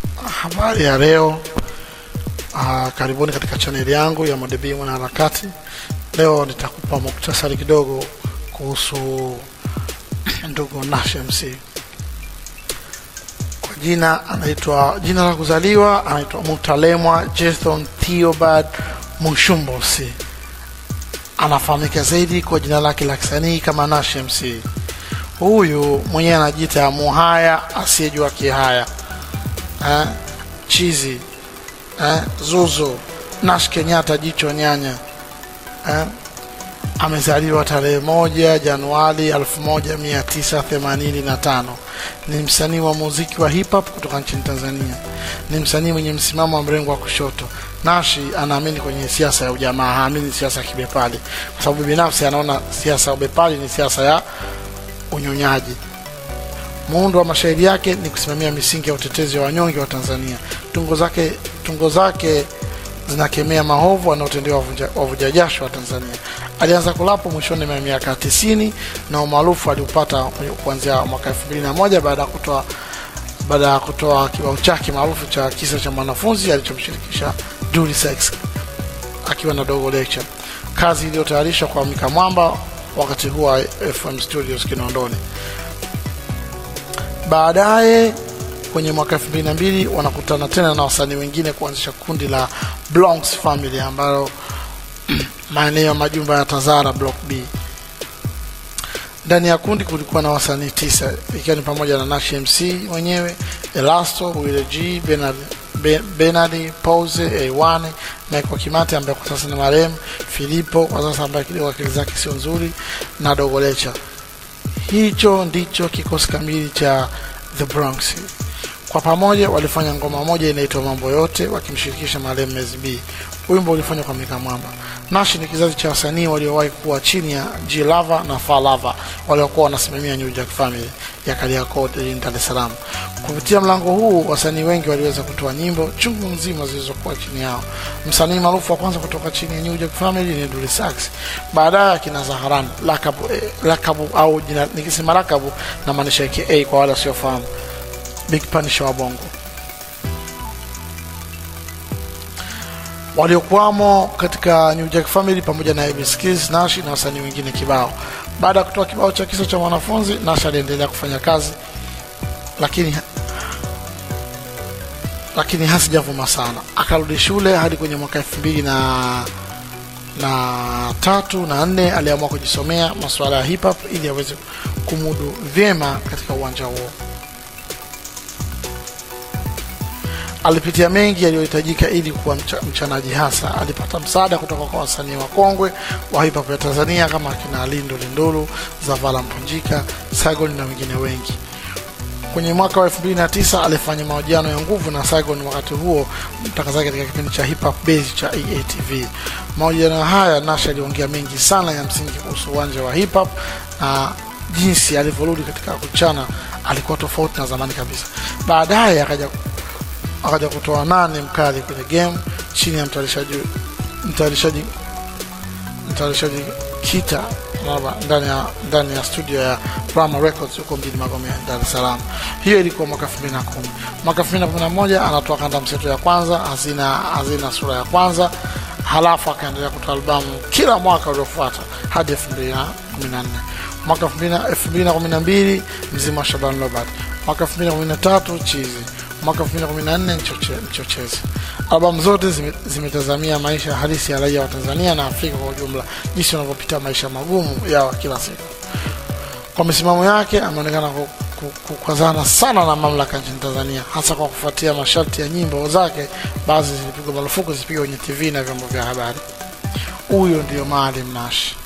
Habari ya leo. Uh, karibuni katika chaneli yangu ya Modebi Mwanaharakati. Leo nitakupa muktasari kidogo kuhusu ndugu Nash MC. Kwa jina anaitwa, jina la kuzaliwa anaitwa Mutalemwa Jethon Theobald Mushumbosi. Anafahamika zaidi kwa jina lake la kisanii kama Nash MC. Huyu mwenyewe anajiita muhaya asiyejua kihaya eh, chizi eh, zuzu Nash Kenyatta jicho nyanya eh, amezaliwa tarehe moja Januari 1985. Ni msanii wa muziki wa hip hop kutoka nchini Tanzania. Ni msanii mwenye msimamo wa mrengo wa kushoto. Nashi anaamini kwenye siasa ya ujamaa, haamini siasa ya kibepari, kwa sababu binafsi anaona siasa ya ubepari ni siasa ya unyonyaji. Muundo wa mashairi yake ni kusimamia misingi ya utetezi wa wanyonge wa Tanzania. Tungo zake, tungo zake zinakemea maovu wanaotendewa wavuja jasho wa Tanzania. Alianza kulapo mwishoni mwa miaka ya tisini na umaarufu aliupata kuanzia mwaka elfu mbili na moja baada ya kutoa baada ya kutoa kibao chake maarufu cha kisa cha mwanafunzi alichomshirikisha Dully Sykes akiwa na Dogo Lecture, kazi iliyotayarishwa kwa Mika Mwamba wakati huo wa FM Studios Kinondoni. Baadaye kwenye mwaka elfu mbili na mbili wanakutana tena na wasanii wengine kuanzisha kundi la Bronx Family ambalo maeneo ya majumba ya Tazara Block B. Ndani ya kundi kulikuwa na wasanii tisa ikiwa ni pamoja na Nash MC mwenyewe, Elasto, Wile G, Bernard Benard Pose, A1, Michael Kimate ambaye kwa sasa ni marehemu, Filipo kwa sasa ambaye kidogo akili zake sio nzuri na Dogo Lecture. Hicho ndicho kikosi kamili cha The Bronx. Kwa pamoja walifanya ngoma moja inaitwa Mambo Yote wakimshirikisha marehemu Mez B. Wimbo ulifanywa kwa Mika Mwamba. Nash ni kizazi cha wasanii waliowahi kuwa chini ya G Lava na Fa Lava waliokuwa wanasimamia New Jack Family ya Kariakoo jijini Dar es Salaam. Kupitia mlango huu wasanii wengi waliweza kutoa nyimbo chungu nzima zilizokuwa chini yao. Msanii maarufu wa kwanza kutoka chini ya New Jack Family ni Dully Sykes. Baadaye akina Zaharan, lakabu, eh, lakabu au jina nikisema lakabu na maanisha AKA kwa wale wasiofahamu. Big Punisher wa Bongo. waliokuwamo katika New Jack Family pamoja na AB Skills, Nash na wasanii wengine kibao. Baada ya kutoa kibao cha kisa cha mwanafunzi, Nash aliendelea kufanya kazi, lakini lakini hasijavuma sana. Akarudi shule hadi kwenye mwaka elfu mbili na na tatu na nne aliamua kujisomea masuala ya hip hop ili aweze kumudu vyema katika uwanja huo. alipitia mengi yaliyohitajika ili kuwa mcha, mchanaji hasa. Alipata msaada kutoka kwa wasanii wakongwe wa hip hop ya Tanzania kama akina Lindo Lindulu, Zavala Mpunjika, Saigon na wengine wengi. Kwenye mwaka wa 2009 alifanya mahojiano ya nguvu na Saigon, wakati huo mtangazaji katika kipindi cha hip hop base cha EATV. Mahojiano haya Nash aliongea mengi sana ya msingi kuhusu uwanja wa hip hop na jinsi alivyorudi katika kuchana, alikuwa tofauti na zamani kabisa. Baadaye akaja akaja kutoa nane mkali kwenye game chini ya mtayarishaji mtayarishaji mtayarishaji Kita ndani ya ndani ya studio ya Prama Records huko mjini Magomeni, Dar es Salaam. Hiyo ilikuwa mwaka 2010. Mwaka 2011 anatoa kanda mseto ya kwanza hazina hazina sura ya kwanza, halafu akaendelea kutoa albamu kila mwaka uliofuata hadi 2014. Mwaka 2012 mzima wa Shaban Robert. Mwaka 2013 Chizi mwaka 2014 Mchochezi. Albamu zote zimetazamia zime maisha halisi ya raia wa Tanzania na Afrika kwa ujumla, jinsi wanavyopita maisha magumu yao kila siku. Kwa misimamo yake ameonekana kukazana sana na mamlaka nchini Tanzania, hasa kwa kufuatia masharti ya nyimbo zake, baadhi zilipigwa marufuku zipigwe kwenye TV na vyombo vya habari. Huyo ndio Maalim Nash.